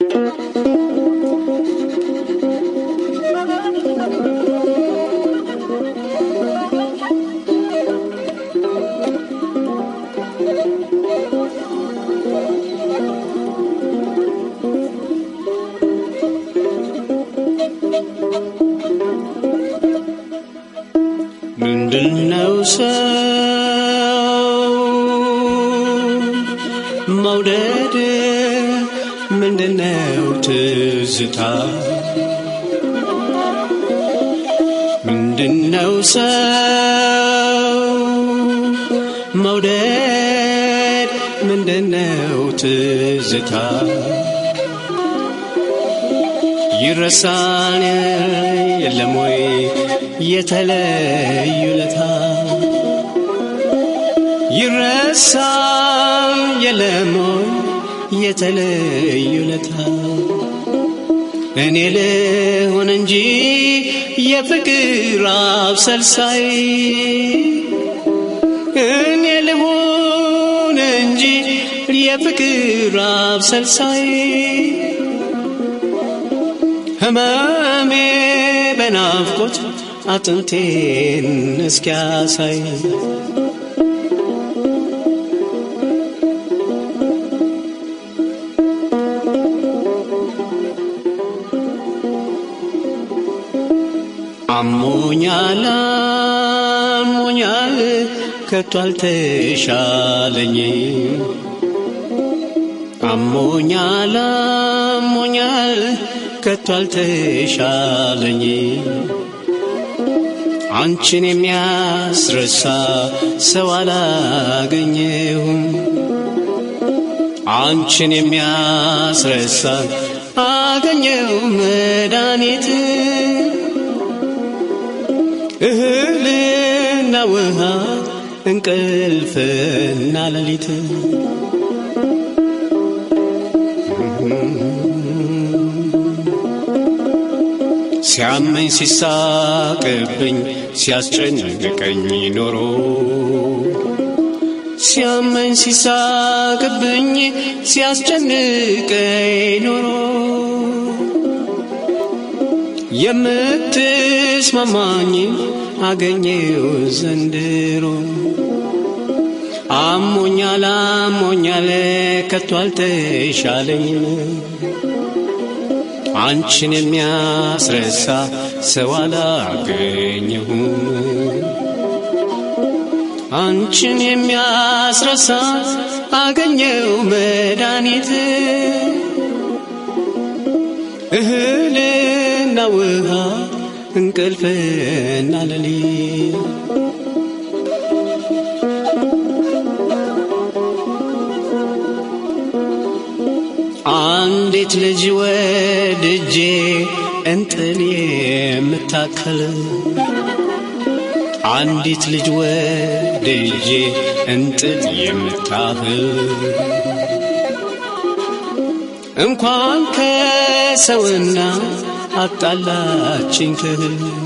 ምንድነው ሰው መውደድ ምንድነው ትዝታ ምንድነው ሰው መውደድ ምንድነው ትዝታ ይረሳል የለም ወይ የተለዩለታ ይረሳል የለም ወይ የተለዩለታ እኔ ልሆን እንጂ የፍቅር አብሰልሳይ እኔ ልሆን እንጂ የፍቅር አብሰልሳይ ህመሜ በናፍቆት አጥንቴን እስኪያሳይ አሞኛል አሞኛል ከቶ አልተሻለኝ አሞኛል አሞኛል ከቶ አልተሻለኝ አንቺን የሚያስረሳ ሰው አላገኘሁም አንቺን የሚያስረሳ አገኘው መድኃኒት እህልና ውሃ እንቅልፍና ሌሊት ሲያመኝ ሲሳቅብኝ ሲያስጨንቀኝ ኖሮ ሲያመኝ ሲሳቅብኝ ሲያስጨንቀኝ ኖሮ የምትስማማኝ አገኘው ዘንድሮ አሞኛል አሞኛል ከቶ አልተሻለኝም አንቺን የሚያስረሳ ሰው አላገኘሁም አንቺን የሚያስረሳ አገኘው መድኃኒት እህልና ውሃ እንቅልፍና ሌሊት አንዲት ልጅ ወድጄ እንጥል የምታከል አንዲት ልጅ ወድጄ እንጥል የምታህል እንኳን ከሰውና አጣላችኝ ክህል